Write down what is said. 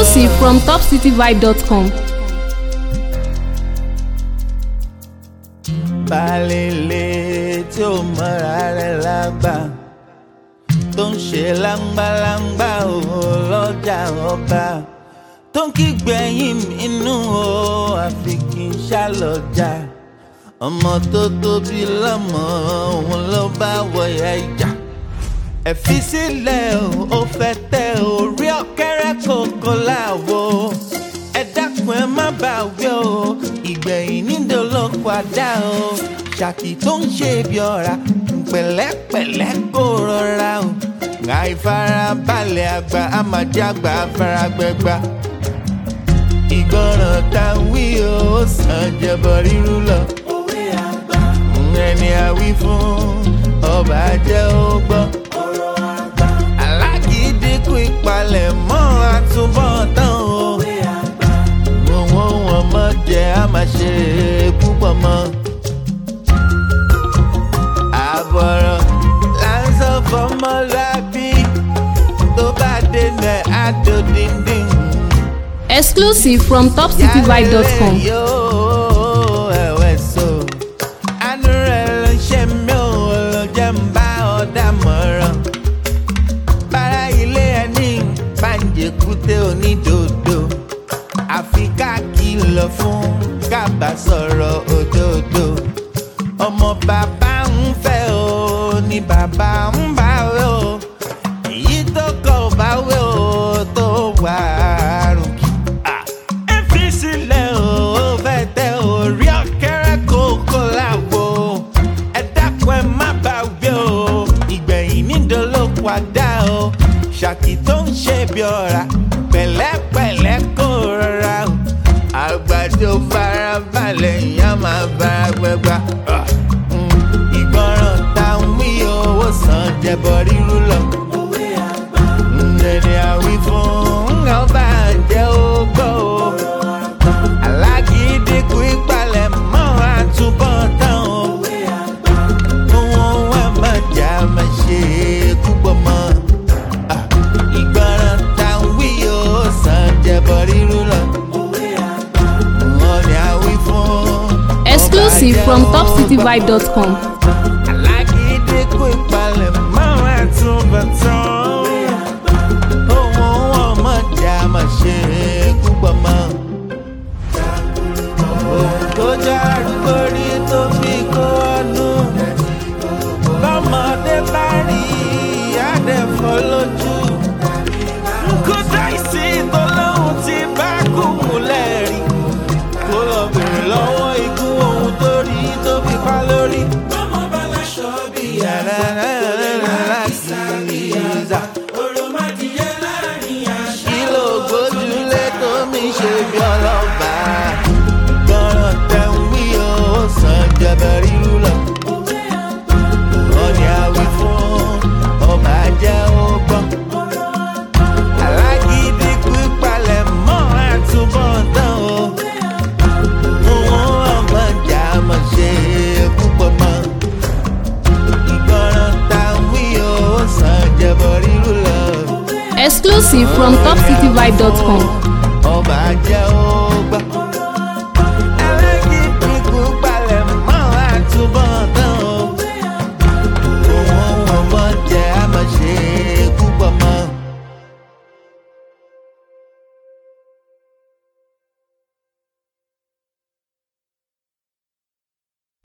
Exclusive from topcityvibe.com. balẹ̀lẹ̀ tí ó mọ̀ra rẹ̀ lágbà tó ń ṣe láńgbàláńgbà ò lọ́jà ọba tó ń kígbẹ̀yìn inú o àfi kì í ṣàlọ́jà ọmọ tó tóbi lọ́mọ òun ló bá wọ̀yà ìjà ẹ fi sílẹ̀ o ó fẹ́ tẹ orí ọ̀kẹ́rẹ́ kòkó láwo ẹ dákun ẹ má bà wí o ìgbẹ̀yìn nídò ló padà o ṣàkì tó ń ṣe bí ọ̀rá pẹ̀lẹ́pẹ̀lẹ́ kó rọra o àìfarabalẹ̀ àgbà àmàjàgbà afáragbẹ́gbà ìgbọràn tá a wí o ó sàn jẹbọ rírú lọ ẹni àwí fún ọba jẹ́ ó gbọ́ alágídínkù ìpalẹ̀ mọ́ àtúbọ̀tán o òun wọn mọ̀ jẹ́ a máa ṣe púpọ̀ mọ́ àbọ̀rọ̀ láńsọ fọmọlábí tó bá dénú ẹ̀ á tó díndín. Exclusive from topcityvibe.com. yóò ẹ̀wẹ̀ so àánú rẹ̀ ló ń ṣe mí ò ló jẹ́ ń bá ọ̀dà mọ̀ràn bára ilé ẹni pàǹjẹ̀kúté onídòdó àfi ká kìlọ̀ fún kábà sọ̀rọ̀ òdodo ọmọ bàbá ń fẹ́ o ní bàbá ń bá wé o èyí tó kọ̀ ọ́ bá wé o tó wà á rùn kí. ẹ fi sílẹ̀ o ó fẹ́ tẹ orí ọ̀kẹ́rẹ́ kókó láwo ẹ dákun ẹ má bá wé o ìgbẹ̀yìn nídò ló padà o ṣàkì tó ń ṣe bí ọ̀rá pẹ̀lẹ́pẹ̀lẹ́ kó rọra o àgbàdo farabalẹ̀ ìyá máa bára gbẹgbà. ìgbọràn tá a ń wí owó san jẹbọ rírú lọ. ẹni àwí fún ọba jẹ́ ó gbọ́ o. alágídínkù ìpalẹ̀ mọ́ àtúbọ̀ tán o. òun wà má jà má ṣe púpọ̀ mọ́. Ah, ìgbọràn tá a ń wí owó san jẹbọ rírú lọ. Wọ́n ní àwí fún Exclusive ọba from jẹ́ ó gbọ́ topcityvibe.com. alágídí kó ìpalẹ̀ máa ń tún bàtàn. ohun wọn mọ̀ já máa ṣe púpọ̀ mọ́. òun tó já arúgbó rí tó fi kó ọnù. lọ́mọdé bá rí àdẹ̀fọ́ lójú. kó dáìsí tó lóhun tí bá kú múlẹ̀ rí. kó lọ bèrè lọ́wọ́ ikú ohun tó rí tó fi pa lórí. Kìlò gbójúlé tó mi ṣe bí ọlọ́ba. Gbọ́ràn tẹ̀ ń wí o, ó sàn jẹ̀bẹ̀ rírú lọ. Wọ́n ní àwí fún ọba jẹ́ ó gbọ́. Alágídí kú ìpalẹ̀ mọ́ àtúbọ̀ tán o. Òun ọmọ ìjà mọ̀ ṣe púpọ̀ mọ́ ìgbọràn tá a wí o ó sàn jẹbọ rírú lọ. Exclusive from topcityvibe.com. ọba jẹ́ ó gbà.